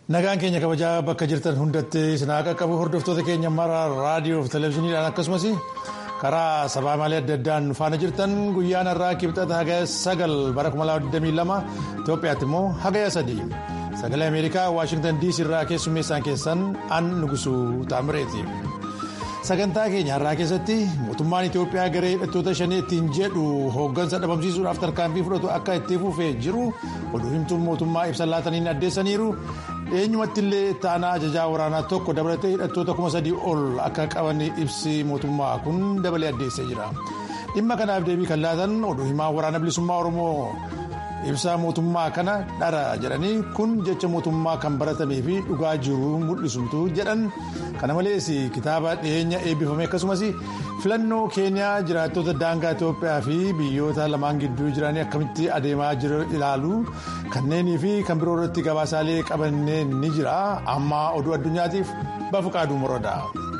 Nagaan keenya kabajaa bakka jirtan hundatti sinaa qaqqabu hordoftoota keenya mara raadiyoo fi televezyiiniidhaan akkasumas karaa sabaa malee adda addaan faana jirtan guyyaan har'aa kibxata hagaya sagal bara 2022 Itoophiyaatti immoo hagaya sadii sagalee Ameerikaa Waashingtan DC irraa keessummeessaan keessan an nugusuu taamireeti. Sagantaa keenya har'aa keessatti mootummaan Itoophiyaa garee hidhattoota shanii ittiin jedhu hooggansa dhabamsiisuudhaaf tarkaanfii fudhatu akka itti fufee jiru oduu himtuun mootummaa ibsa laataniin addeessaniiru. eenyumatti illee taanaa ajajaa waraanaa tokko dabalatee hidhattoota kuma sadii ol akka qaban ibsi mootummaa kun dabalee addeessee jira dhimma kanaaf deebii kan laatan oduu himaa waraana bilisummaa oromoo ibsa mootummaa kana dhara jedhanii kun jecha mootummaa kan baratamee fi dhugaa jiru mul'isumtu jedhan kana malees kitaaba dhiyeenya eebbifame akkasumas filannoo keeniyaa jiraattota daangaa itoophiyaa fi biyyoota lamaan gidduu jiranii akkamitti adeemaa jiru ilaalu kanneenii fi kan biroo irratti gabaasaalee qabannee ni jira amma oduu addunyaatiif bafuqaaduu moroodha.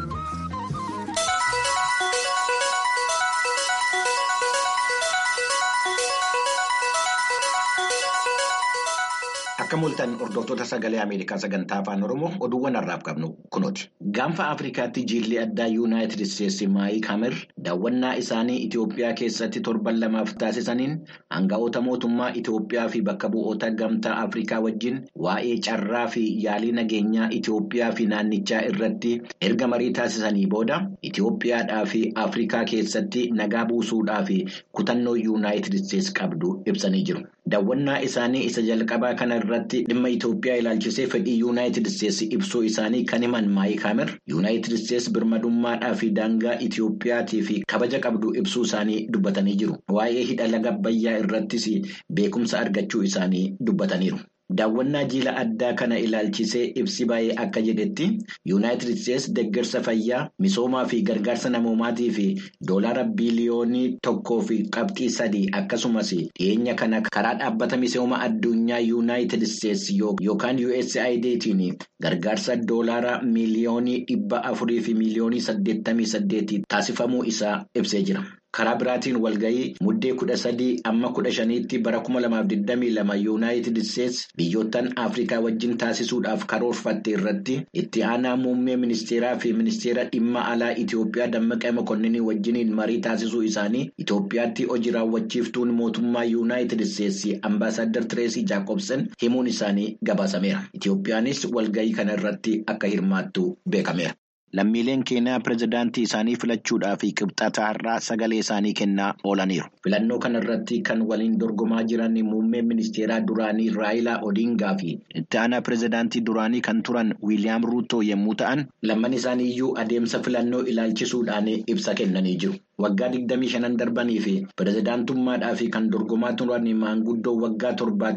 Akka mul'atan hordoftoota sagalee Ameerikaa sagantaa afaan Oromoo oduuwwan har'aaf qabnu kunooti. Gaanfa Afrikaatti jiilli addaa Yuunaayitid Isteetsi Maayik Hamer daawwannaa isaanii Itoophiyaa keessatti torban lamaaf taasisaniin aanga'oota mootummaa Itoophiyaa fi bakka bu'oota gamtaa Afrikaa wajjin waa'ee carraa fi yaalii nageenyaa Itoophiyaa fi naannichaa irratti erga marii taasisanii booda Itoophiyaadhaa fi Afrikaa keessatti nagaa buusuudhaa fi kutannoo Yuunaayitid Isteetsi qabdu ibsanii jiru. Daawwannaa isaanii isa jalqabaa kana irratti dhimma Itoophiyaa ilaalchisee fedhii Yuunaayitid Isteetsi ibsuu isaanii kan himan Maayik Hamer Yuunaayitid Isteetsi birmadummaadhaa fi daangaa Itoophiyaatii fi kabaja qabdu ibsuu isaanii dubbatanii jiru. Waa'ee hidha laga Abbayyaa irrattis beekumsa argachuu isaanii dubbataniiru. Daawwannaa jiila addaa kana ilaalchisee ibsi baay'ee akka jedhetti Yuunaayitid Isteetsi deeggarsa fayyaa misoomaa fi gargaarsa namoomaatii fi doolaara biliyoonii tokkoo fi qabxii sadii akkasumas dhiyeenya kana karaa dhaabbata misooma addunyaa Yuunaayitid Isteetsi yookaan USAIDtiin gargaarsa doolaara miliyoonii dhibba afurii fi miliyoonii saddeettamii saddeetii taasifamuu isaa ibsee jira. Karaa biraatiin walgahii muddee kudha sadii amma kudha shaniitti bara kuma lamaaf digdamii lama yuunaayitid isteetsi biyyoottan afrikaa wajjin taasisuudhaaf karoorfatte irratti itti aanaa muummee ministeeraa fi ministeera dhimma alaa Itoophiyaa dammaqee mokonninii wajjiniin marii taasisuu isaanii Itoophiyaatti hojii raawwachiiftuun mootummaa yuunaayitid isteetsi ambaasaadar Tireesii Jaakobsen himuun isaanii gabaasameera. Itoophiyaanis walgahii kana irratti akka hirmaattu beekameera. Lammiileen Keeniyaa pirezidaantii isaanii filachuudhaaf qibxata har'aa sagalee isaanii kennaa oolaniiru. Filannoo kana irratti kan waliin dorgomaa jiran muummeen ministeeraa duraanii Raayilaa Odingaa fi itti aanaa pirezidaantii duraanii kan turan Wiiliyaam Ruutoo yommuu ta'an, lamman isaanii iyyuu adeemsa filannoo ilaalchisuudhaan ibsa kennanii jiru. Waggaa 25 darbanii fi pirezidaantummaadhaaf kan dorgomaa turan maanguddoo waggaa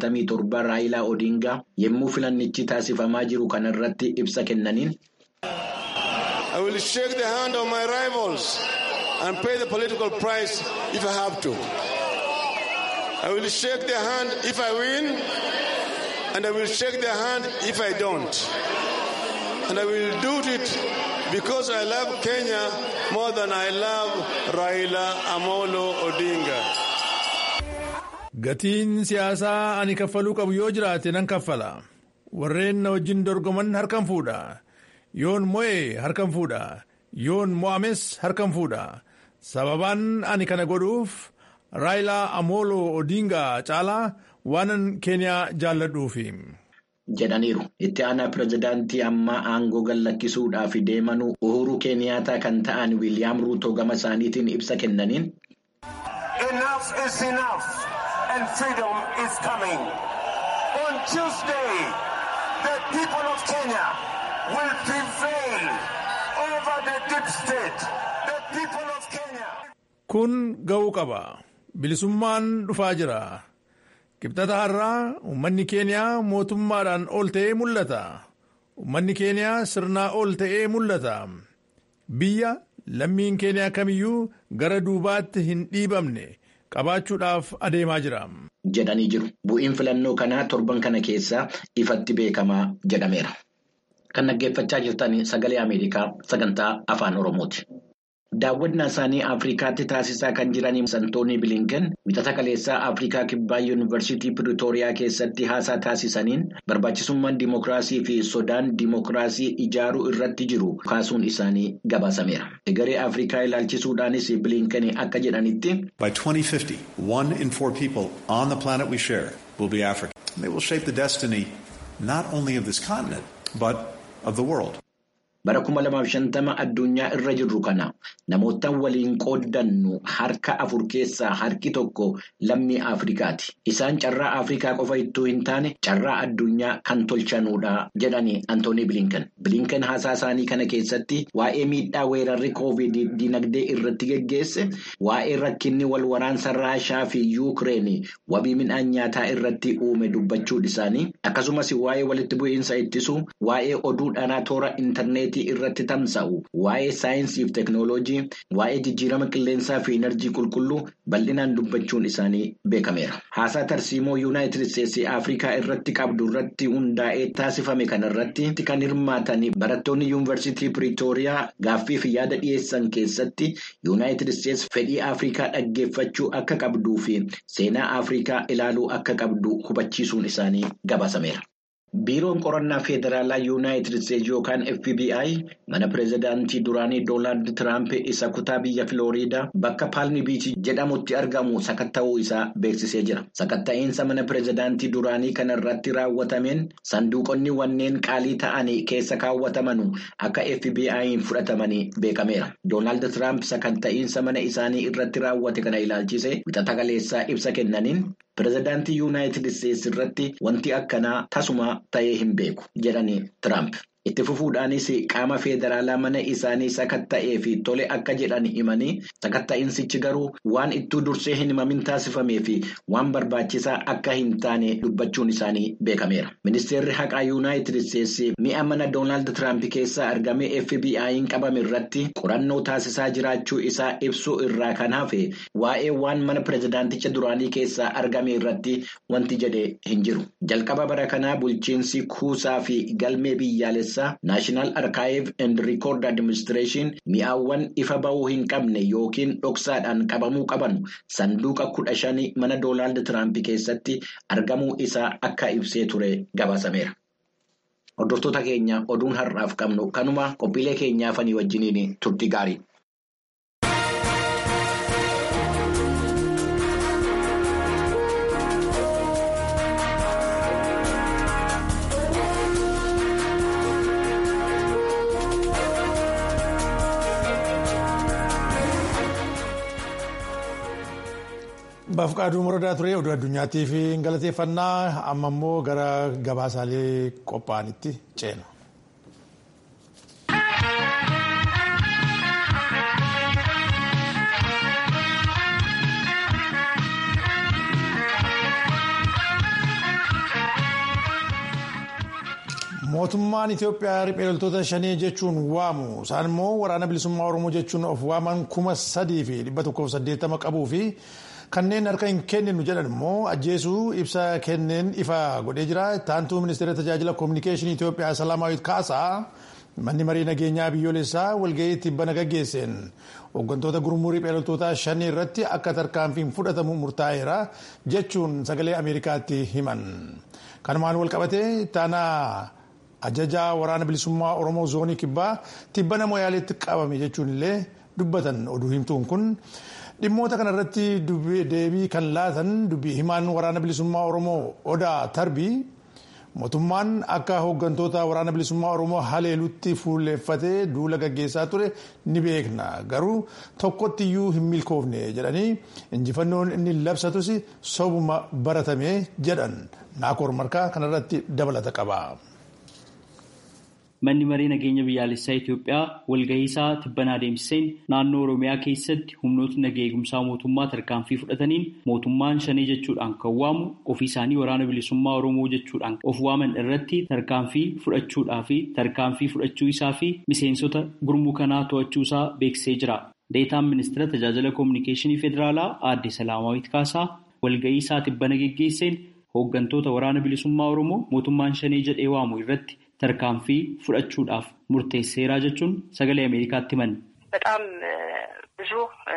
77 Raayilaa Odingaa yommuu filannichi taasifamaa jiru kana irratti ibsa kennaniin. I will shake the hand of my rivals and pay the political price if I have to. I will shake their hand if I win, and I will shake their hand if I don't. And I will do it because I love Kenya more than I love Raila Amolo Odinga. Gatiin siyaasaa ani kaffaluu qabu yoo jiraate nan kaffala. Warreen na wajjin dorgoman harkaan fuudha. yoon mo'ee harkaan fuudha yoon mo'ames harkaan fuudha sababaan ani kana godhuuf raayilaa amooloo odingaa caalaa waanan keeniyaa jaalladhuufi. jedhaniiru itti aanaa pirezidaantii ammaa aangoo gallakkisuudhaaf deemanuu uhuruu keeniyaataa kan ta'an wiiliyaam ruutoo gama isaaniitiin ibsa kennaniin. enough is enough and freedom is coming on tuesday the people of kenya. will prevail over the deep state. The people of Kenya. Kun ga'uu qaba. Bilisummaan dhufaa jira. Kibxata har'aa uummanni Keeniyaa mootummaadhaan ol ta'ee mul'ata. Uummanni Keeniyaa sirnaa ol ta'ee mul'ata. Biyya lammiin Keeniyaa kamiyyuu gara duubaatti hin dhiibamne qabaachuudhaaf adeemaa jira. Jedhanii jiru. Bu'iin filannoo kanaa torban kana keessa ifatti beekamaa jedhameera. Kan dhaggeeffachaa jirtan sagalee Ameerikaa sagantaa afaan Oromooti. Daawwannaa isaanii Afrikaatti taasisaa kan jiran Antoonii Bilinken wixata kaleessaa Afrikaa Kibbaa Yuunivarsiitii Piriitooriyaa keessatti haasaa taasisaniin barbaachisummaan dimookiraasii fi sodaan dimookiraasii ijaaruu irratti jiru kaasuun isaanii gabaasameera. Egeree Afrikaa ilaalchisuudhaanis Bilinken akka jedhanitti. By 2050, one in four people on the planet we share will be African. They will shape the destiny not only of this continent, but of the world. Bara kuma lamaaf shantama addunyaa irra jirru kana namoota waliin qooddannu harka afur keessaa harki tokko lammii Afrikaati. Isaan carraa Afrikaa qofa ittuu hin taane carraa addunyaa kan tolchanuudha jedhani Antoonii Bilinken. Bilinken haasaa isaanii kana keessatti waa'ee miidhaa weerarri koovid dinagdee irratti geggeesse, waa'ee rakkinni wal waraansa Raashaa fi Yuukireen wabii midhaan nyaataa irratti uume dubbachuun isaanii akkasumas waa'ee walitti bu'iinsa ittisuu, waa'ee oduu dhaanaa toora intarneetii. irratti tamsa'u waa'ee saayinsii fi teeknooloojii waa'ee jijjiirama qilleensaa fi enerjii qulqulluu bal'inaan dubbachuun isaanii beekameera. Haasaa tarsiimoo yuunaayitid isteetsii Afrikaa irratti qabdu irratti hundaa'ee taasifame kanarratti kan hirmaatan barattoonni yuunivarsiitii Piriitooriyaa gaaffii fi yaada dhiyeessan keessatti yuunaayitid isteets fedhii Afrikaa dhaggeeffachuu akka qabduu fi seenaa Afrikaa ilaaluu akka qabdu hubachiisuun isaanii gabaasameera. Biiroon qorannaa Federaalaa Yuunaayitid Isteetsi yookaan FBI mana pireezidaantii duraanii Doonaald Tiraamp isa kutaa biyya Filooriidaa bakka Paalmi Biichi jedhamutti argamu sakatta'uu isaa beeksisee jira. Sakatta'iinsa mana pireezidaantii duraanii kana irratti raawwatameen sanduuqonni wanneen qaalii ta'anii keessa kaawwataman akka FBI'n fudhatamanii beekameera. Doonaald Tiraamp sakatta'iinsa mana isaanii irratti raawwate kana ilaalchise wixata kaleessaa ibsa kennaniin. Pireezidaantii Yuunaayitid Isteetsi irratti wanti akkanaa tasuma ta'ee hin beeku jedhani Tiraamp. Itti fufuudhaanis qaama federaalaa mana isaanii sakatta'ee fi tole akka jedhan himanii sakatta'insichi garuu waan ittuu dursee hin himamin taasifamee fi waan barbaachisaa akka hin taane dubbachuun isaanii beekameera. Ministeerri haqaa Yuunaayitid Isteetsi mi'a mana Doonaald Tiraamp keessaa argame FBI'n qabame irratti qorannoo taasisaa jiraachuu isaa ibsuu irraa kan hafe waa'ee waan mana pireezidaanticha duraanii keessaa argame irratti wanti jedhe hin jiru. Jalqaba bara kanaa bulchiinsi kuusaa fi galmee biyyaalessaa. Naashinaal Arkaayiv and Rikoord Adiministireeshin mi'aawwan ifa bahuu hin qabne yookiin dhoksaadhaan qabamuu qaban sanduuqa kudha shanii mana Doonaald Tiraamp keessatti argamuu isaa akka ibsee ture gabaasameera. Hordoftoota keenya oduun har'aaf qabnu kanuma qophiilee keenyaafanii wajjiniin turtii gaarii. Baafqaaduu muradaa ture oduu addunyaatti fi galateeffannaa amma immoo gara gabaasaalee qophaa'anitti ceena. Mootummaan Itoophiyaa riphee loltoota shanii jechuun waamu isaan immoo waraana bilisummaa Oromoo jechuun of waaman kuma sadii fi dhibba tokkoof saddeettama qabuu fi kanneen harka hin kenninu jedhan immoo ajjeesuu ibsa kenneen ifa godhee jira. Taantuu ministeera tajaajila koominikeeshinii Itoophiyaa Salaamaawit Kaasaa manni marii nageenyaa biyyoolessaa walgahii tibbana gaggeesseen hooggantoota gurmuu riphee loltoota shanii irratti akka tarkaanfiin fudhatamu murtaa'eera jechuun sagalee Ameerikaatti himan. Kanumaan wal qabatee taanaa ajajaa waraana bilisummaa oromoo zoonii kibbaa tibbana moyaaleetti qabame jechuun illee dubbatan oduu himtuun kun dhimmoota kanarratti deebii kan laatan dubbii himaan waraana bilisummaa oromoo odaa tarbii mootummaan akka hooggantoota waraana bilisummaa oromoo haleelutti fuulleeffatee duula gaggeessaa ture ni beekna garuu tokkotti iyyuu hin milkoofne jedhanii injifannoon inni labsatus sobuma baratame jedhan naakoor markaa kanarratti dabalata qaba. Manni maree nageenya biyyaalessaa Itoophiyaa walgahii isaa tibbanaa deemsiseen naannoo Oromiyaa keessatti humnootni nagaa eegumsaa mootummaa tarkaanfii fudhataniin mootummaan shanii jechuudhaan kan waamu ofii isaanii waraana bilisummaa Oromoo jechuudhaan of waaman irratti tarkaanfii fudhachuudhaa fi tarkaanfii fudhachuu isaa fi miseensota gurmuu kanaa to'achuu isaa beeksisee jira. Deetaan ministeera tajaajila koominikeeshinii federaalaa aadde Salaamaawit Kaasaa walgahii isaa tibbana geggeesseen hooggantoota waraana bilisummaa Oromoo mootummaan shanii jedhee waamu irratti tarkaanfii fudhachuudhaaf murteesseeraa jechuun sagalee Ameerikaatti himan. በጣም ብዙ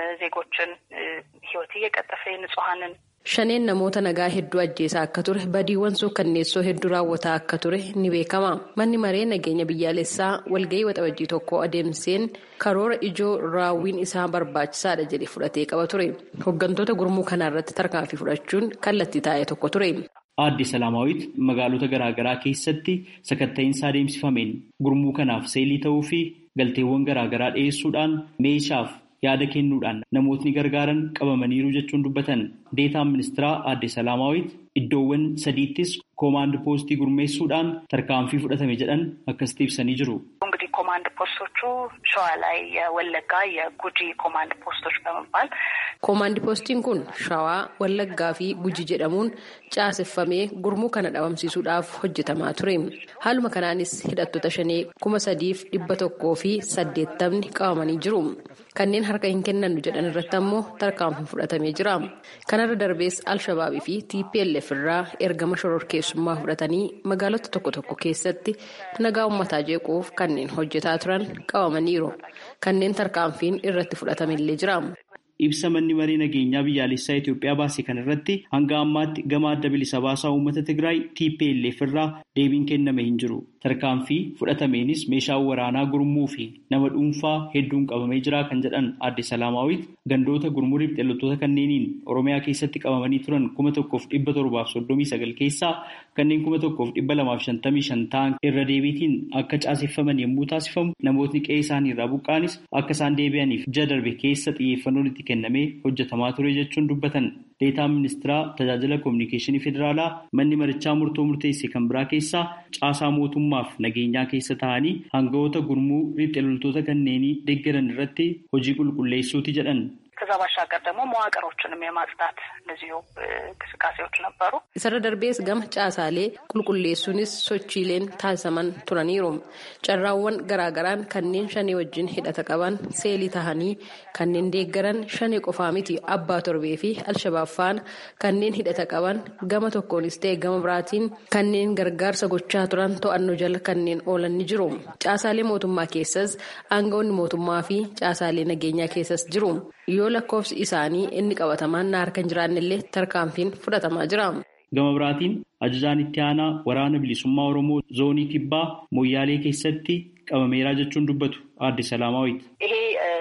ዜጎችን ሕይወት እየቀጠፈ ንጹሐንን Shaneen namoota nagaa hedduu ajjeesaa akka ture badiiwwan suukkanneessoo hedduu raawwataa akka ture ni beekama. Manni maree nageenya biyyaalessaa walgahii waxabajjii tokko adeemseen karoora ijoo raawwiin isaa barbaachisaadha jedhe fudhatee qaba ture. Hooggantoota gurmuu kanarratti tarkaanfii fudhachuun kallattii taa'e tokko ture. Aadde Salaamaawit magaalota garaagaraa keessatti sakatta'iinsa adeemsifameen gurmuu kanaaf seelii ta'uu fi galteewwan garaagaraa dhiyeessuudhaan meeshaaf yaada kennuudhaan namootni gargaaran qabamaniiru jechuun dubbatan deetaan ministiraa aadde Salaamaawit iddoowwan sadiittis koomaand poostii gurmeessuudhaan tarkaanfii fudhatame jedhan akkasitti ibsanii jiru. እንግዲህ ኮማንድ ፖስቶቹ ሸዋ ላይ የወለጋ የጉጂ ኮማንድ ፖስቶች በመባል Koomaand poostiin kun shawaa wallaggaa fi guji jedhamuun caaseffamee gurmuu kana dhabamsiisuudhaaf hojjetamaa ture. Haaluma kanaanis hidhattoota shanee kuma sadiif dhibba tokkoo fi saddeettamni qabamanii jiru. Kanneen harka hin kennannu jedhan irratti ammoo tarkaanfii fudhatamee jira. Kanarra darbees Alshabaabii fi TPLF irraa ergama shororkeessummaa fudhatanii magaalota tokko tokko keessatti nagaa uummataa jeequuf kanneen hojjetaa turan qabamaniiru. Kanneen tarkaanfiin irratti fudhatamillee jira. Ibsa manni maree nageenyaa biyyaalessaa Itoophiyaa baase kan irratti hanga ammaatti gama adda bilisa baasaa uummata Tigraay TPLF irraa deebiin kenname hin jiru. Tarkaanfii fudhatameenis meeshaan waraanaa gurmuu fi nama dhuunfaa hedduun qabamee jira kan jedhan aadde Salaamaawit gandoota gurmuu riphxeelottoota kanneeniin Oromiyaa keessatti qabamanii turan kuma tokkoof dhibba torbaaf soddomii sagal keessaa kanneen kuma tokkoof dhibba lamaaf shantamii shan ta'an irra deebiitiin akka caaseffaman yommuu taasifamu namootni qe'ee isaanii irraa buqqaanis akka isaan deebi'aniif ji'a darbe keessa xiyyeeffannoon itti kennamee hojjetamaa ture jechuun dubbatan. Deetaan ministiraa tajaajila kominikeeshinii federaalaa manni marichaa murtoo murteesse kan biraa keessaa caasaa mootummaaf nageenyaa keessa ta'anii hanga'oota gurmuu riphxeeloltoota kanneenii deeggaran irratti hojii qulqulleessuuti jedhan. ከዛ ባሻገር ደግሞ መዋቅሮችንም የማጽዳት እንደዚሁ እንቅስቃሴዎች ነበሩ። Isarra darbees gama caasaalee qulqulleessuunis sochiileen taasisaman turaniiru. Carraawwan garaagaraan kanneen shanee wajjin hidhata qaban seelii tahanii kanneen deeggaran shanee qofaa miti abbaa torbee fi alshabaab faana kanneen hidhata qaban gama tokkoonis ta'e gama biraatiin kanneen gargaarsa gochaa turan to'annoo jala kanneen oolan ni jiru. Caasaalee mootummaa keessas aangawoonni mootummaa fi caasaalee nageenyaa keessas jiru. Yoo lakkoofsi isaanii inni qabatamaan na harka hin jiraannellee tarkaanfiin fudhatamaa jira. Gama biraatiin ajajaan itti aanaa waraana bilisummaa Oromoo zoonii kibbaa Moyyaalee keessatti qabameeraa jechuun dubbatu aadde Salaamaawit. ይሄ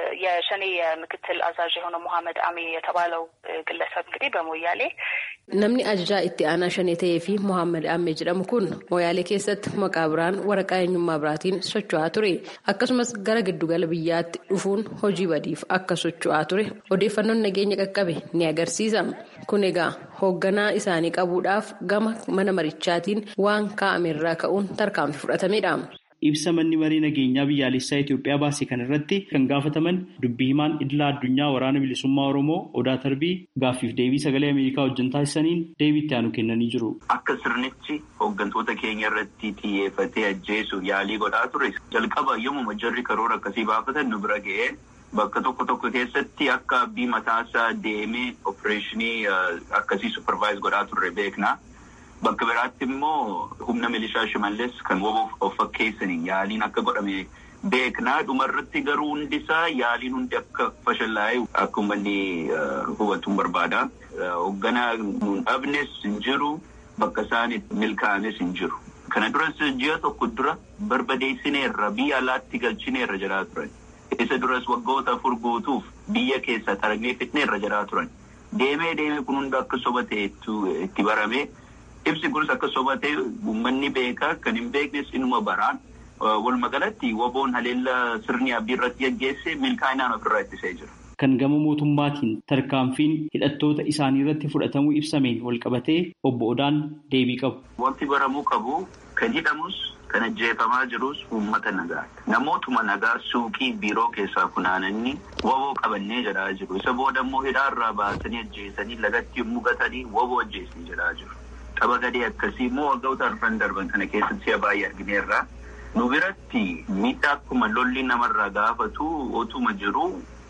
የሸኔ የምክትል አዛዥ የሆነው መሐመድ አሚ የተባለው ግለሰብ እንግዲህ በሞያሌ Namni ajajaa itti aanaa shanee ta'ee fi Mohaammed Ammee jedhamu kun Moyaalee keessatti maqaa biraan waraqaa eenyummaa biraatiin socho'aa ture. Akkasumas gara giddugala biyyaatti dhufuun hojii badiif akka socho'aa ture odeeffannoon nageenya qaqqabe ni agarsiisa. Kun egaa hoogganaa isaanii qabuudhaaf gama mana marichaatiin waan kaa'amerraa ka'uun tarkaanfii fudhatamedha. Ibsa manni maree nageenyaa biyyaalessaa Itoophiyaa baase kan irratti kan gaafataman dubbii himaan idila addunyaa waraana bilisummaa Oromoo Odaa Tarbii gaaffiif deebii sagalee Ameerikaa wajjin taasisaniin deebii itti aanu kennanii jiru. Akka sirnichi hooggantoota keenya irratti xiyyeeffatee ajjeesuuf yaalii godhaa ture jalqaba yommuu jarri karoora akkasii baafatan nu bira ga'ee bakka tokko tokko keessatti akka abbii mataasaa deemee opereeshinii akkasii supervise godhaa turre beekna. Bakka biraatti immoo humna milishaa shimallees kan woboof of fakkeessanii yaaliin akka godhame beeknaa dhumarratti garuu hundi isaa yaaliin hundi akka fashallaa'e akka uummanni hubatuun barbaada. Hoogganaa nuun dhabnes hin jiru bakka isaan milkaa'ames hin jiru. Kana duras ji'a tokko dura barbadeessineerra biyya alaatti galchineerra jedhaa turan. Isa duras waggoota afur guutuuf biyya keessa xaragnee fitneerra jedhaa turan. Deemee deemee kun hunda akka soba ta'etu itti barame. Ibsi kunis akka soba ta'e uummanni beekaa kan hin beeknes inuma baraan walumaa galatti woboon haleellaa sirni abdii irratti gaggeesse milkaa'inaan ofirraa ittisee jira. Kan gama mootummaatiin tarkaanfiin hidhattoota isaanii irratti fudhatamuu ibsameen walqabatee obbo Odaan deebii qabu. Wanti baramuu qabu kan hidhamus kan ajjeefamaa jirus uummata nagaadha. Namootuma nagaa suuqii biiroo keessaa funaananii woboo qabannee jedhaa jiru. Isa booda immoo hidhaarraa baasanii ajjeesanii lagatti mugatanii woboo ajjeesanii jedhaa jiru. Qaba gadee akkasii immoo waggoota arfan darban kana keessatti si'a baay'ee argineerra. Nu biratti miidhaa akkuma lolli namarraa gaafatu otuma jiru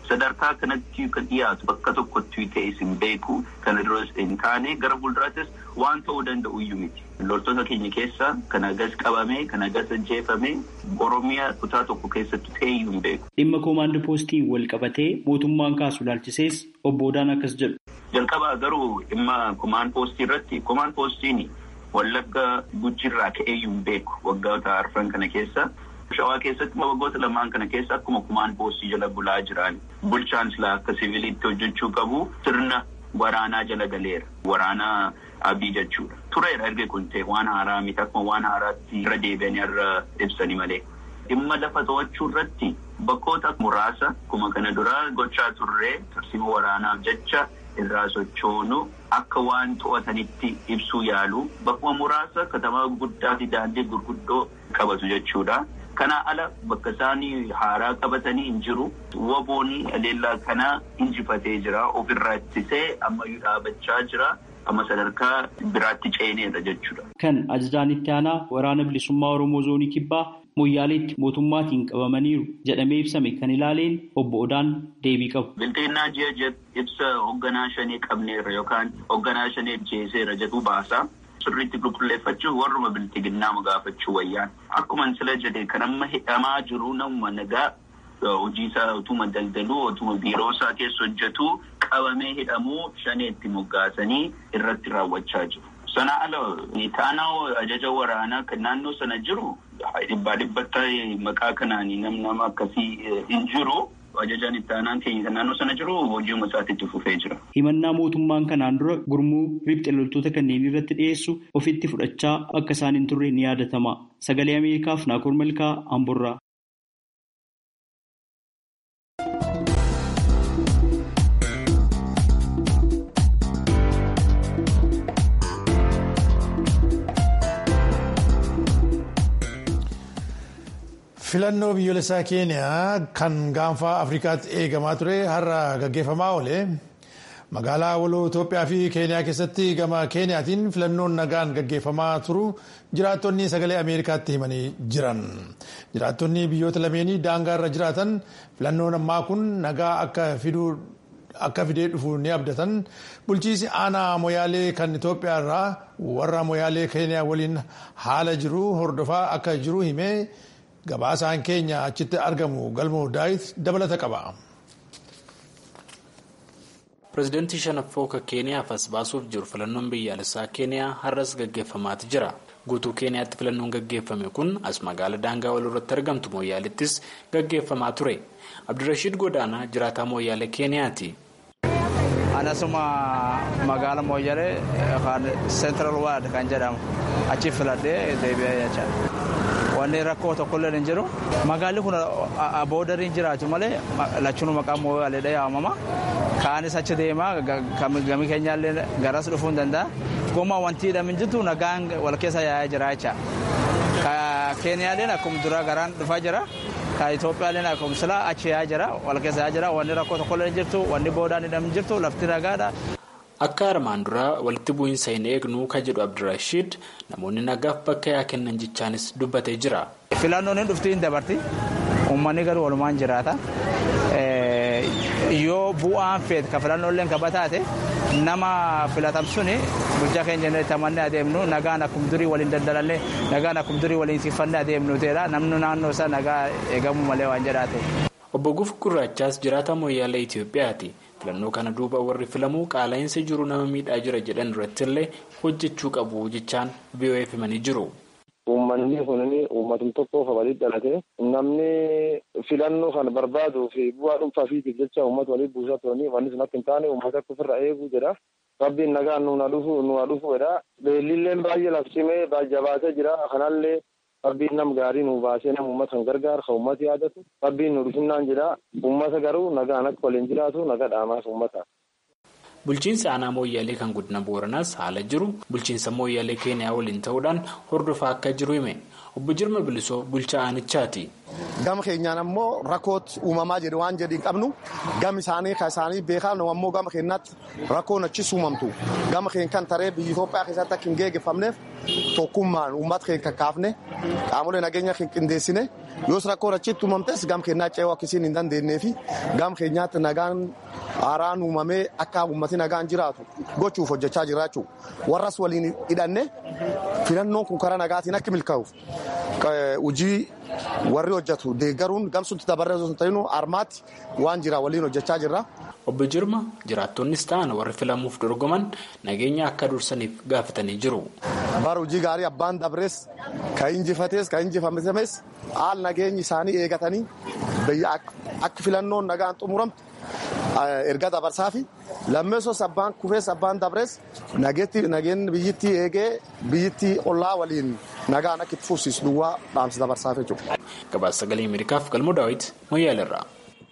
sadarkaa kanatti kan dhiyaatu bakka tokkotti ta'e hin beeku kana duras hin taane gara fuulduraattis waan ta'uu danda'u iyyuu miti. Loltoota keenya keessa kan agas qabame kan agas ajjeefame Oromiyaa kutaa tokko keessatti ta'e iyyuu hin beeku. Dhimma koomaandi poostii wal qabatee mootummaan kaasu ilaalchisees obbo Odaan akkas jedhu. Jalqabaa garuu dhimma koomaand poostii irratti koomaand poostiin wallagga gujjirraa ka'ee iyyuu hin beeku waggoota arfan kana keessa. Shawaa keessatti waggoota lamaan kana keessa akkuma koomaand poostii jala bulaa jiran bulchaan silaa akka siviiliitti hojjechuu qabu sirna waraanaa jala galeera. Waraana abii jechuudha. Tureera erga kun ta'e waan haaraa miti akkuma waan haaraatti irra deebi'anii irra ibsanii malee. Dhimma lafa to'achuu irratti bakkoota muraasa akkuma kana dura gochaa turree tarsiima waraanaaf jecha irraa sochoonu akka waan to'atanitti ibsuu yaalu bakkuma muraasa katamaa guddaa fi daandii gurguddoo qabatu jechuudha. Kana ala bakka isaanii haaraa qabatanii hin jiru. Waboonni aleellaa kana injifatee jira. Ofirraa ittisee ammayyuu dhaabachaa jira. Amma sadarkaa biraatti ceeneera jechuudha. Kan ajajaan itti aanaa waraana bilisummaa Oromoo zoonii kibbaa Moyyaaleetti mootummaatiin qabamaniiru jedhamee ibsame kan ilaaleen obbo Odaan deebii qabu. Bilxinnaa ji'a ibsa hoogganaa shanii qabneerra yookaan hoogganaa shanii jeeseera jedhu baasa. Sirriitti qulqulleeffachuuf warruma bilxiginnaa gaafachuu wayyaan. Akkuma sila jedhe kan amma hidhamaa jiru namuma nagaa hojii isaa utuma daldaluu utuma biiroo isaa keessa hojjetu qabamee hidhamuu shaneetti moggaasanii irratti raawwachaa jiru. Sana ala taanaa ajaja waraanaa kan naannoo sana jiru dhibbaa dhibbatti maqaa kanaan nam nama akkasii hin jiru. Ajajaan itti aanaan keenya kan naannoo sana jiru hojiuma isaatti itti fufee jira. Himannaa mootummaan kanaan dura gurmuu riphxe loltoota kanneen irratti dhiyeessu ofitti fudhachaa akka isaan hin turre ni yaadatama. Sagalee Ameerikaaf Naakoor Malkaa Amborraa. filannoo biyyoolessaa keeniyaa kan gaanfaa afrikaatti eegamaa ture har'a gaggeeffamaa oole magaalaa waloo itoophiyaa fi keeniyaa keessatti gama keeniyaatiin filannoon nagaan gaggeeffamaa turu jiraattonni sagalee ameerikaatti himanii jiran jiraattonni biyyoota lameenii daangaa irra jiraatan filannoon ammaa kun nagaa akka fiduu akka fidee dhufu ni abdatan bulchiisi aanaa moyaalee kan itoophiyaa irraa warra moyaalee keeniyaa waliin haala jiru hordofaa akka jiru himee. gabaasaan keenya achitti argamu galmoo daawit dabalata qaba. pireezidaantii shanaffoo kan keeniyaaf as baasuuf jiru filannoon biyyaalessaa keeniyaa har'as gaggeeffamaati jira guutuu keeniyaatti filannoon gaggeeffame kun as magaala daangaa wal irratti argamtu mooyaaleettis gaggeeffamaa ture abdirashiid godaanaa jiraataa mooyaalee keeniyaati. anasuma magaala mooyyalee kan seentraal waard kan jedhamu achi filadhee deebi'ee jecha wanni rakkoo tokkollee hin jiru magaalli kun boodariin jiraatu malee lachuu maqaa mooyyalee yaamama kaanis achi deemaa gami keenyaallee garas dhufuu hin danda'a goma wanti hidhamin jirtu nagaan wal keessa yaa'aa jira jecha keeniyaaleen akkuma dura garaan dhufaa jira. ka Itoophiyaaleen akkuma silaa achi yaa'aa jira wal keessa yaa'aa jira wanni rakkoo tokkollee hin jirtu wanni boodaan hidhamin jirtu lafti nagaadha. Akka armaan duraa walitti bu'iinsa hin eegnu kan jedhu Abdirashiid namoonni nagaaf bakka yaa kennan jechaanis dubbatee jira. Filannoon hin dhufti hin dabarti uummanni garuu walumaan jiraata. Yoo bu'aan feet ka filannooleen kaba taate nama filatam suni bulchaa keenya jennee tamannee adeemnu nagaan akkuma durii waliin daldalanne nagaan akkuma durii waliin siffannee adeemnu ta'edha namni naannoo isaa nagaa eegamuu malee waan jedhaate. Obbo Guf Gurraachaas jiraata mooyyaalee Itoophiyaati. filannoo kana duuba warri filamuu qaala'insa jiru nama miidhaa jira jedhan irratti illee hojjechuu qabu jechaan biyyo'eef himanii jiru. Uummanni kun uummatum tokkoof walii dhalate namni filannoo kana barbaaduu fi bu'aa dhuunfaa fiitiif jecha uummata walii buusaa turanii wanni sun akka hin taane uummata akka ofirra eeguu jedha. Rabbiin nagaan nuuna dhufu nuuna dhufuudha. Beellilleen baay'ee lafcimee jabaatee jira. Kanallee rabbiin nam gaarii nu baasee nama uummata kan gargaaru kan uummata yaadatu rabbiin nu dhufinnaan jedha uummata garuu nagaan akka waliin jiraatu naga dhaamaaf uummata. Bulchiinsa aanaa mooyyaalee kan guddina booranaas haala jiru bulchiinsa mooyyaalee keeniyaa waliin ta'uudhaan hordofaa akka jiru hime obbo Jirma Bilisoo bulchaa aanichaati. gama keenyaan ammoo rakkoot uumamaa jedhe waan jedhi hin qabnu gama isaanii kan isaanii beekaa nu ammoo gama keenyaatti rakkoon achis uumamtu gama keenya kan taree biyya Itoophiyaa keessatti akka hin geeggeeffamneef tokkummaan uummata keenya kakkaafne qaamolee nageenya keenya qindeessine yoos rakkoon achitti uumamtes gama keenyaa ce'uu akkasiin hin dandeenyee fi gama keenyaatti nagaan haaraan uumamee akka uummati nagaan jiraatu gochuuf hojjechaa jiraachuu warras waliin hidhanne filannoon kun karaa nagaatiin akka milkaa'uuf hojii warri hojjetu deeggaruun gamsutti dabarree osoo hin ta'inu armaatti waan jira waliin hojjechaa jirra. Obbo Jirma jiraattonnis ta'an warri filamuuf dorgoman nageenya akka dursaniif gaafatanii jiru. Bara hojii gaarii abbaan dabrees kan injifates kan injifames haal nageenyi isaanii eegatanii akka filannoon nagaan xumuramtu erga dabarsaa fi lammeessos abbaan kufees abbaan dabrees nageenyi biyyittii eegee biyyittii ollaa waliin nagaan akka itti fufsiisu duwwaa dhaamsa dabarsaaf jechuudha. Gabaasa sagalee Ameerikaaf galmoo daawwiti Moyyaalirraa.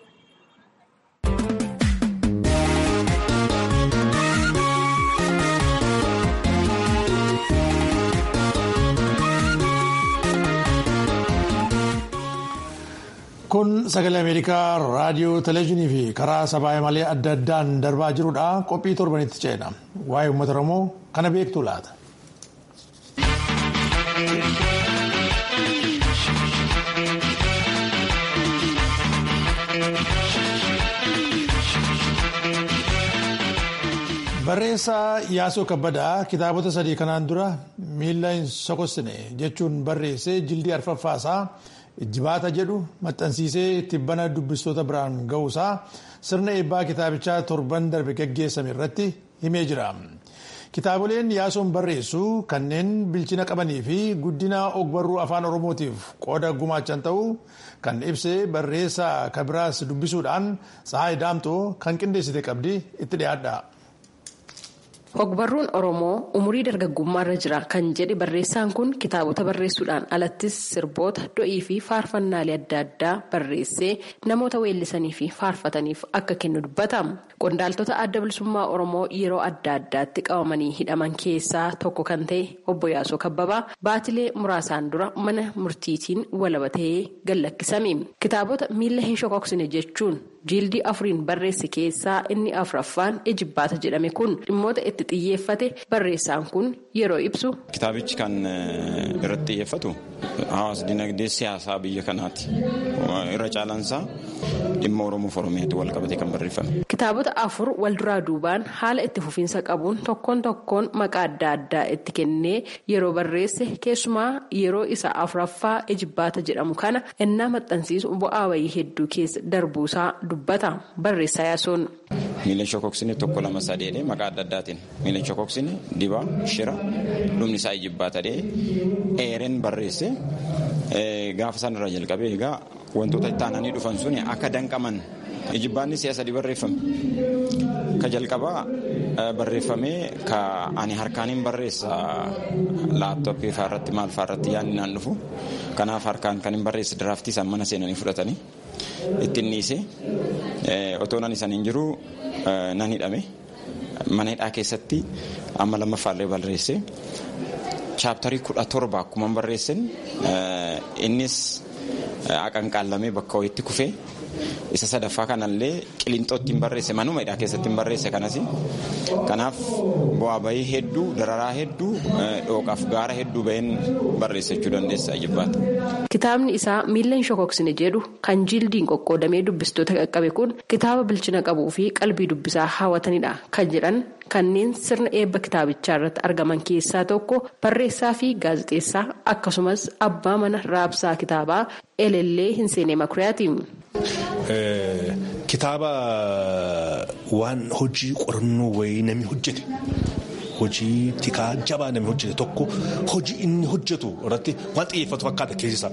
Kun sagalee Ameerikaa raadiyoo, televezyiinii fi karaa sabaa malee adda addaan darbaa jirudha. Qophii torbanitti ceena. Waa'ee uummata Oromoo kana beektu laata? Barreessaa Yaasoo Kabbadaa kitaabota sadii kanaan dura miila hin sokosne jechuun barreessee jildii arfaffaasaa Ijjibaata jedhu maxxansiisee tibbana dubbistoota biraan ga'uusaa sirna eebbaa kitaabichaa torban darbe gaggeessame irratti himee jira. Kitaaboleen yaasoon barreessu kanneen bilchina qabanii fi guddina ogbarruu afaan oromootiif qooda gumaachan ta'uu kan ibse barreessaa kabiraas dubbisuudhaan Tsahaay Daamtoo kan qindeessite qabdi itti dhiyaadha. Ogbarruun Oromoo umurii dargaggummaarra jira kan jedhe barreessaan kun kitaabota barreessuudhaan alattis sirboota do'ii fi faarfannaalee adda addaa barreessee namoota weellisanii fi faarfataniif akka kennu dubbata. Qondaaltota adda bilisummaa Oromoo yeroo adda addaatti qabamanii hidhaman keessaa tokko kan ta'e obbo Yaasoo Kabbabaa baatilee muraasaan dura mana murtiitiin walabatee gallakkisame. Kitaabota miila hin shokoksine jechuun jiildii afuriin barreesse keessaa inni afuraffaan ejibbaata jedhame kun dhimmoota itti xiyyeeffate barreessaan kun yeroo ibsu. Kitaabichi kan irratti xiyyeeffatu hawaasa dinagdee siyaasaa biyya kanaati. Irra caalaansaa dhimma Oromoof Oromiyaatti wal qabatee kan barreeffame. Kitaabota afur wal duraa duubaan haala itti fufiinsa qabuun tokkoon tokkoon maqaa adda addaa itti kennee yeroo barreesse keessumaa yeroo isa afuraffaa ejibbaata jedhamu kana innaa maxxansiisu bu'aa wayii hedduu keessa darbuusaa dubbata barreessaa yaasoon. Miilan shokoksine tokko lama sadeedhe maqaa adda addaatiin miilan shokoksine dibaa shira dhumni isaa ejibbaatadhee eereen barreesse gaafa san irraa jalqabee egaa wantoota itti aananii dhufan sun akka danqaman ejibbaanni si'a sadii barreeffame ka jalqabaa barreeffamee ka ani harkaaniin barreessa laaptooppii fa'aa irratti maal fa'aa irratti yaadni naan dhufu kanaaf harkaan kan hin barreesse diraaftii isaan mana seenanii fudhatanii ittiin dhiise otoo nan isaan hin jiru nan hidhame mana hidhaa keessatti amma lammaffaallee barreesse chaaptarii kudha torba akkuma barreessen innis aqanqaallamee bakka wayitti kufee isa sadaffaa kanallee qilinxootti hin barreesse manuma hidhaa keessatti hin barreesse kanas kanaaf bu'aa bahii hedduu dararaa hedduu dhooqaaf gaara hedduu baheen barreessachuu dandeessa ejibbaata. Kitaabni isaa miila hin shokoksine jedhu kan jildiin qoqqoodamee dubbistoota qaqqabe kun kitaaba bilchina qabuu fi qalbii dubbisaa hawwatanidha kan jedhan kanneen sirna eebba kitaabichaa irratti argaman keessaa tokko barreessaa fi gaazexeessaa akkasumas abbaa mana raabsaa kitaabaa elellee hin seene makuriyaati. Kitaaba waan hojii qorannoo wayii namni hojjete hojii tikaa jabaa namni hojjete tokko hojii inni hojjetu irratti waan xiyyeeffatu fakkaata keessisa.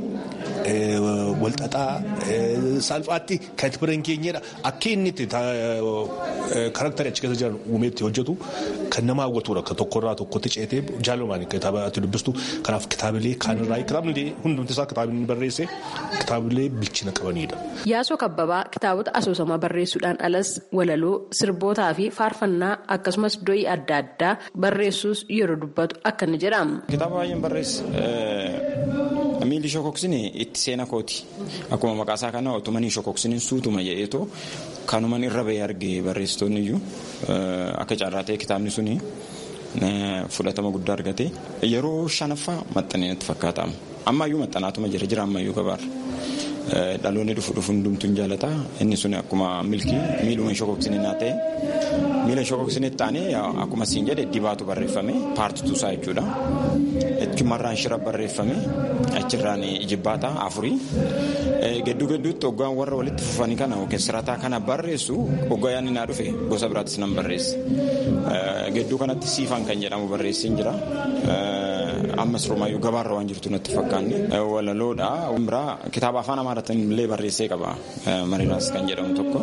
Walxaxaa salphaatti kan itti bira hin keenyedha. Akka inni itti karakterii achi keessa jiran uumeetti hojjetu kan nama hawwatudha. Kan tokkorraa tokkotti ceetee jaalalumaan kitaaba itti dubbistu. Kanaaf kitaabilee kaanirraa kitaabni hundumti isaa kitaabni barreesse kitaabilee bilchina qabanidha. Yaasoo Kabbabaa kitaabota asoosamaa barreessuudhaan alas walaloo sirbootaa fi faarfannaa akkasumas do'ii adda addaa barreessuus yeroo dubbatu akka inni jedhamu. Kitaaba baay'een barreesse Miilli shokoksine itti seena kooti. Akkuma maqaa isaa kana otumanii shokoksiniin suutuma jedheetoo kanuman irra bahee argee barreessitoonni iyyuu akka carraa ta'e kitaabni suni fudhatama guddaa argate yeroo shanaffaa maxxanee natti fakkaata. Ammayyuu maxxanaatuma jira jira ammayyuu gabaarra. Dhaloonni dhufu dhufu hundumtuun jaalata. Inni sun akkuma milkii miiluma shokoksine naa ta'e miila shokoksine taanee akkuma siin jedhe dibaatu barreeffame paartituu isaa jechuudha. Achumarraan shira barreeffame achirraan ijibbaata afurii. Gidduu gidduutti hoggaan warra walitti fufanii kana yookiin sirataa kana barreessu hoggaa yaadni naa dhufe gosa biraattis nan barreesse. Gidduu kanatti siifan kan jedhamu barreessiin jira. Ammas romaayyuu gabaarra waan jirtu natti fakkaanne walaloodha. Biraa kitaaba afaan amaaraatiin illee barreessee qaba. Mariiraas kan jedhamu tokko.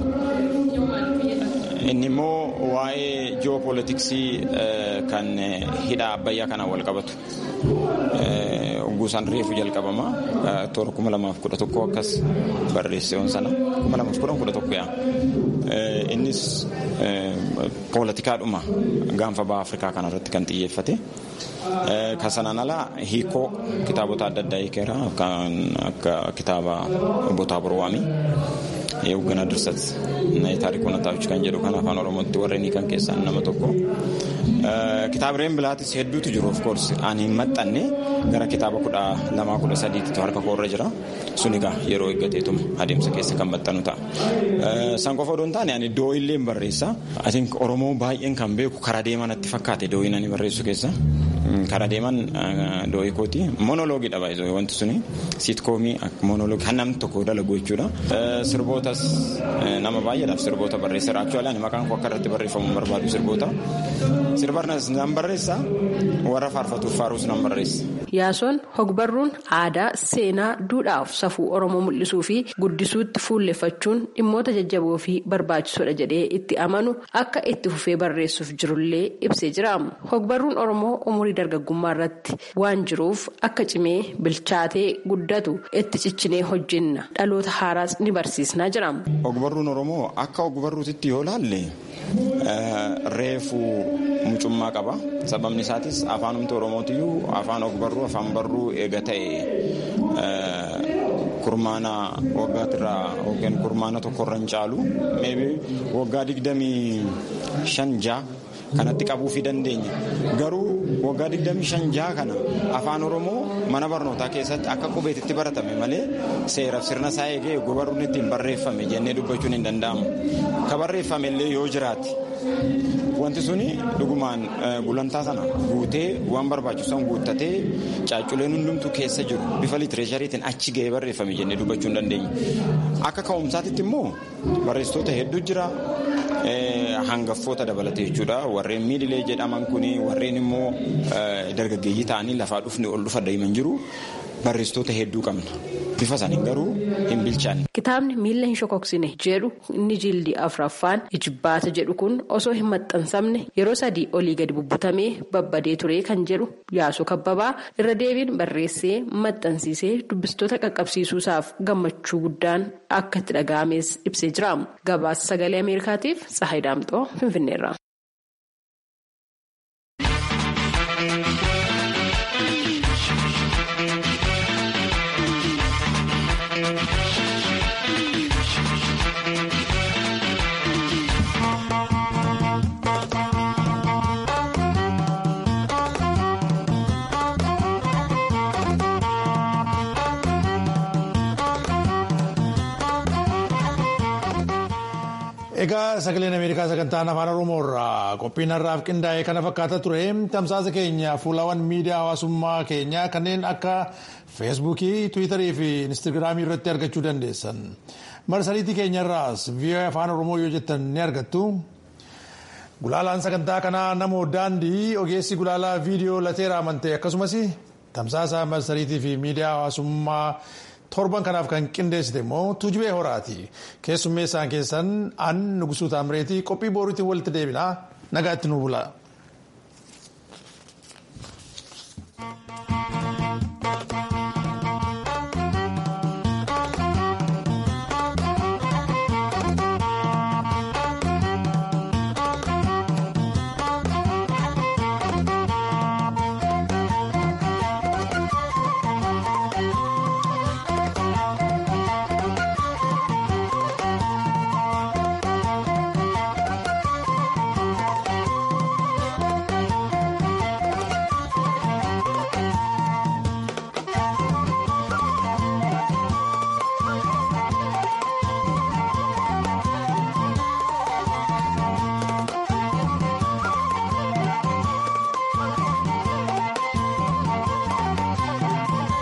Inni immoo waa'ee ji'oopoolitiksii kan hidha abbayyaa kanaan wal qabatu. Guusaan reefu jalqabama. Toora kuma lamaaf kudha tokko akkas barreesseewwan sana. Kuma lamaaf kudha kudha tokko yaa. Innis poolitikaadhuma gaanfa baha Afrikaa kanarratti kan xiyyeeffate. Kan sanaan alaa hiikoo kitaabota adda addaa hiikeera kan akka kitaaba Botaa Borwaamii. Hoogganaa Dirsat taarikuu Nataawich kan jedhu kan afaan Oromootti warreen kan keessaa nama tokko. Kitaabileen bilaatis hedduutu jiru of course ani hin maxxanne gara kitaaba kudha lamaa kudha sadiitti harka koorra jira. Sun egaa yeroo eeggateetuma adeemsa keessa kan maxxanu ta'a. San qofa odoo hin taane ani dooyillee hin barreessa. Atiin Oromoo baay'een kan beeku karaa deeman natti fakkaate dooyin ani barreessu keessa. Karaa deeman dooyi kooti. Monoloogidha baay'ee wanti suni siitkoomii monoloogii kan namni tokko dalagu jechuudha. Sirbootas nama baay'eedhaaf sirboota barreesseera. Aktuwaali ani maqaan koo akka irratti barreeffamu barbaadu sirboota. Sirbarnas nan barreessa warra faarfatuuf faaruus nan barreessa. Yaasoon hogbarruun aadaa seenaa duudhaaf safuu Oromoo mul'isuu fi guddisuutti fuulleffachuun dhimmoota jajjaboo fi barbaachisoodha jedhee itti amanu akka itti fufee barreessuuf jirullee ibsee jira. Hogbarruun Oromoo umurii dargaggummaa irratti waan jiruuf akka cimee bilchaatee guddatu itti ciccinee hojjenna dhaloota haaraas ni barsiisnaa jira. Hogbarruun Oromoo akka hogbarruutitti yoo laalle reefu mucummaa qaba. Sababni isaatis afaanumti Oromootiyyuu afaan ogbarruu afaan barruu eega ta'e kurmaana waggaatirraa yookiin kurmaana tokkorra hin caalu meebi waggaa digdamii shan ja'a kanatti qabuufii dandeenya. Garuu waggaa digdamii shan ja'a kana afaan Oromoo mana barnootaa keessatti akka qubeetitti baratame malee seeraaf sirna isaa eegee ogbarruun ittiin barreeffame jennee dubbachuun hin danda'amu. Ka barreeffame illee yoo jiraate. Wanti suni dhugumaan gulantaa sana guutee waan barbaachisan guuttatee caacculeen hundumtuu keessa jiru bifa litireeshariitiin achi ga'ee barreeffame jennee dubbachuu hin dandeenya. Akka ka'umsaatitti immoo barreessitoota hedduu jira. Hangaffoota dabalatee jechuudha. Warreen miidilee jedhaman kuni warreen immoo dargaggeeyyii ta'anii lafaa dhufni ol dhufa deeman jiru. Barreessitoota hedduu qabna. Bifa isaanii garuu hin bilchaanne. Kitaabni miila hin shokoksine jedhu inni jildii afuraffaan ijibbaata jedhu kun osoo hin maxxansamne yeroo sadii olii gadi bubbutamee babbadee ture kan jedhu yaasoo kabbabaa irra deebiin barreessee maxxansiisee dubbistoota qaqqabsiisuusaaf gammachuu guddaan akka itti dhaga'ames ibsee jira. Gabaasa sagalee Ameerikaatiif Tsahayi Daamxoo Finfinneerra. Egaa sagaleen Ameerikaa sagantaan afaan Oromoo irraa qophiin har'aaf qindaa'e kana fakkaata ture tamsaasa keenya fuulawwan miidiyaa hawaasummaa keenyaa kanneen akka feesbuukii tiwiitarii fi inistigraamii irratti argachuu dandeessan marsariitii keenya irraas vii'oo afaan oromoo yoo jettan ni argattu. Gulaalaan sagantaa kanaa namoo daandii ogeessi gulaalaa viidiyoo lateera amantee akkasumas tamsaasa marsariitii fi miidiyaa hawaasummaa. torban kanaaf kan qindeessite immoo tuujubee horaati keessummeessaan keessan an nugusuu taamireetii qophii booriitiin walitti deebinaa nagaatti nu bula.